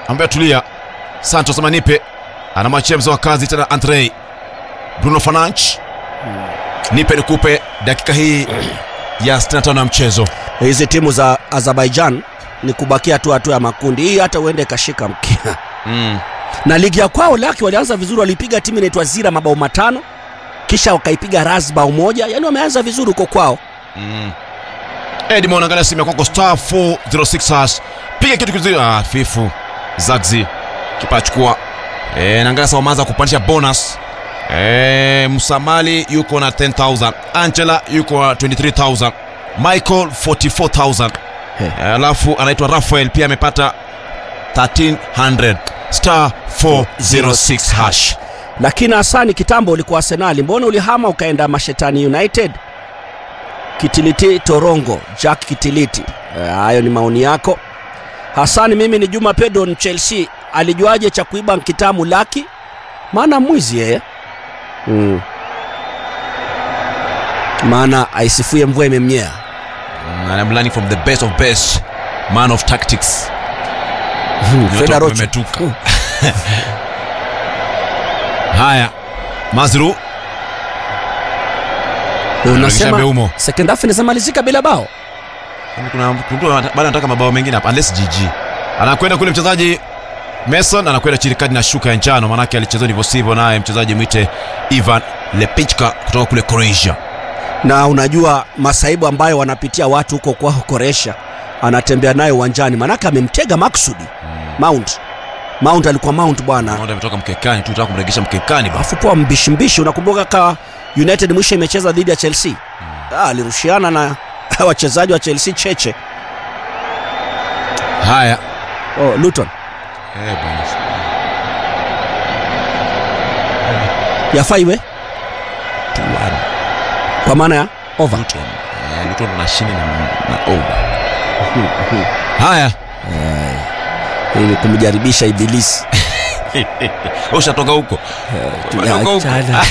ambaye tulia. Santos Manipe anamwachia mzee wa kazi tena Andre Bruno Fernandes. Nipe nikupe dakika hii ya 65 ya mchezo. hizi timu za azerbaijan ni kubakia tu hatua ya makundi hii hata uende ikashika mkia Mm. na ligi ya kwao laki walianza vizuri walipiga timu inaitwa zira mabao matano kisha wakaipiga ras bao moja yaani wameanza vizuri huko kwao Mm. Edmond angalia simu ya kwako star 406 hash. Piga kitu kizuri. Ah, fifu. Zagzi. Kipa achukua. Eh, naangalia sasa wameanza kupandisha bonus. Eh, Msamali yuko na 10000. Angela yuko na 23000. Michael 44000. He. Eh, Alafu anaitwa Rafael pia amepata 1300 star 406 hash. lakini hasani kitambo ulikuwa arsenali mbona ulihama ukaenda mashetani united kitiliti torongo jack kitiliti Eh, hayo ni maoni yako hasani mimi ni juma pedon chelsea alijuaje cha kuiba nkitamu laki maana mwizi yeye mm. maana aisifue mvua imemnyea Mm, And I'm learning from the best of best man of tactics. Freda Rocho. Umemetuka. Haya, Mazru unasema Beumo. second half inazamalizika bila bao kuna kuna mtu bado anataka mabao mengine hapa unless GG. Anakwenda kule mchezaji Mason anakwenda chini kadi na shuka ya njano manake alicheza ndivyo sivyo naye mchezaji mwite Ivan Lepichka kutoka kule Croatia. na unajua masaibu ambayo wanapitia watu huko kwao koresha anatembea naye uwanjani manake amemtega maksudi mount mount alikuwa mount bwana Naona ametoka mkekani tu tunataka kumregesha mkekani basi. afu poa mbishimbishi unakumbuka ka united mwisho imecheza dhidi ya chelsea ah, alirushiana na wachezaji wa chelsea cheche Haya. oh, luton Eh bwana. yafaa iwe kwa maana ya over Luton. Eh, Luton wanashinda na, na over. Haya. ili kumjaribisha ibilisi Wewe ushatoka huko. Umetoka huko. Tuliachana.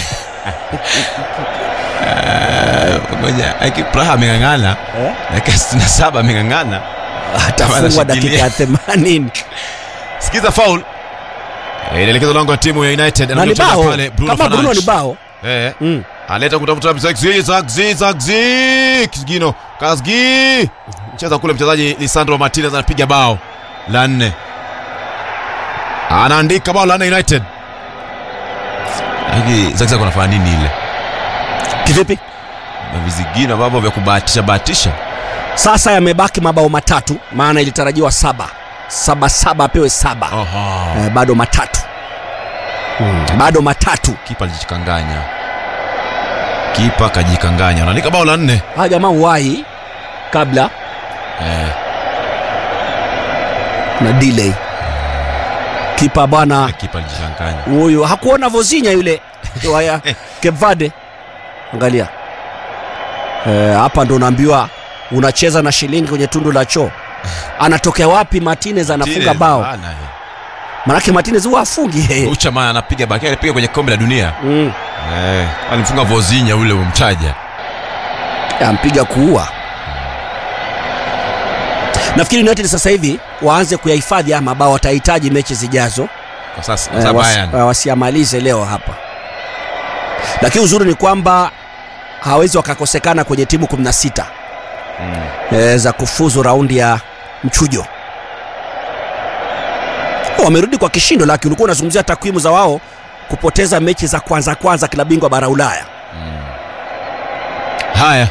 Ngoja, Aki Praha ameng'ang'ana. Eh? Dakika 67 ameng'ang'ana. atafungwa dakika ya themanini Sikiza foul. Eh, Inaelekezwa lango la timu ya United na ni Anakuja bao pale Bruno kama bruno ni Fernandes. bao Eh. mm. Aleta kutafuta Zagzi Zagzi Zagzi Kizgino Kazgi. Cheza kule mchezaji Lisandro Martinez anapiga bao la nne. Anaandika bao la nne United. Hiki Zagzi ako anafanya nini ile? kivipi Na vizigino ambavyo vya kubahatisha bahatisha. sasa yamebaki mabao matatu maana ilitarajiwa saba saba saba apewe saba Oho. eh, bado matatu mm. bado matatu Kipa alijikanganya. Kipa kajikanganya. Anaandika bao la nne. hawa jamaa uwai kabla Eh. na delay kipa bwana Kipa alijikanganya. huyu hakuona vozinya yule waya kevade angalia Eh, hapa ndo unaambiwa unacheza na shilingi kwenye tundu la choo anatokea wapi martinez anafunga Martinez, bao bana, eh. manake martinez huwa afungi yeye Ucha maana anapiga baki alipiga kwenye kombe la dunia. mm. Eh, alimfunga Vozinha ule umtaja. ampiga kuua nafikiri united sasa hivi waanze kuyahifadhi haya mabao watahitaji mechi zijazo Kwa sasa eh, sasa wasi, Bayern. eh, wasiamalize leo hapa lakini uzuri ni kwamba hawezi wakakosekana kwenye timu 16 Mm. eh, za kufuzu raundi ya mchujo Oh, wamerudi kwa kishindo laki ulikuwa unazungumzia takwimu za wao kupoteza mechi za kwanza kwanza klabu bingwa bara ulaya Haya.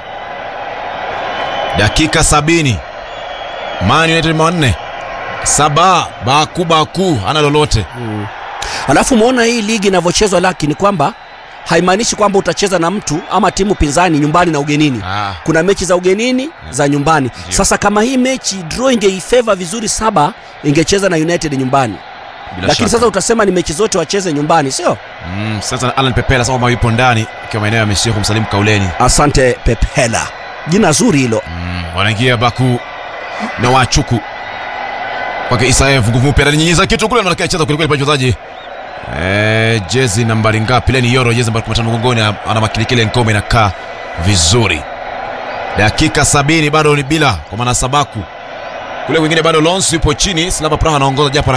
Dakika sabini. Man United manne. Saba Baku Baku ana lolote. alafu umeona hii ligi inavyochezwa laki ni kwamba haimaanishi kwamba utacheza na mtu ama timu pinzani nyumbani na ugenini Ah. kuna mechi za ugenini za nyumbani sasa kama hii mechi draw ingeifeva vizuri saba ingecheza na united nyumbani Bila lakini shaka. sasa utasema ni mechi zote wacheze nyumbani sio Mm, sasa Alan Pepela sasa kama yupo ndani ikiwa maeneo ya Messi kumsalimu Kauleni. asante pepela jina zuri hilo Mm, wanaingia Baku na Wachuku kwake Isaev nguvu mpya alinyinyiza kitu kule anaelekea cheza kweli kweli pale mchezaji eh, jezi nambari ngapi leni yoro jezi nambari 15 mgongoni ana- ana makilikile ngome inakaa vizuri dakika sabini bado ni bila kwa maana sabaku kule kwingine bado Lons yupo chini Slava Praha anaongoza japo